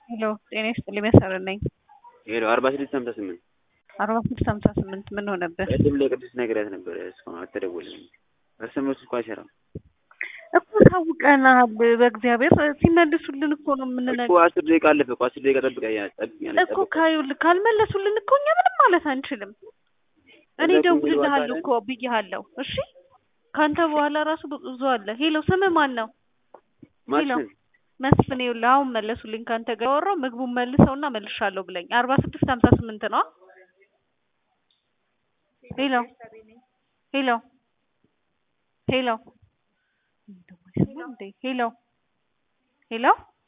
ሄሎ ጤና ይስጥልኝ መሰረት ነኝ። ሄሎ አርባ ስድስት ሀምሳ ስምንት አርባ ስድስት ሀምሳ ስምንት ምን ሆነብህ? ቅድም ለቅዱስ ነግሬያት ነበረ እስካሁን አልተደወለልኝም። እርሰመሱ እኮ አይሰራም እኮ ታውቀናል። በእግዚአብሔር ሲመልሱልን እኮ ነው እኮ የምንነግርህ አስር ደቂቃ አለፈ እኮ አስር ደቂቃ ጠብቀኝ ጠብቀኛለች እኮ ካዩል ካልመለሱልን እኮ እኛ ምንም ማለት አንችልም። እኔ እዛ እኮ ደውልልሃለሁ የሚለው እኮ ብዬሃለሁ። እሺ ከአንተ በኋላ ራሱ ብዙ አለ። ሄሎ ስምህ ማን ነው? ሄሎ ማስን መስፍን ይኸውልህ አሁን መለሱልኝ ከአንተ ጋር ያወራው ምግቡን መልሰውና መልሻለሁ ብለኝ አርባ ስድስት ሀምሳ ስምንት ነው። ሄሎ ሄሎ ሄሎ ሄሎ ሄሎ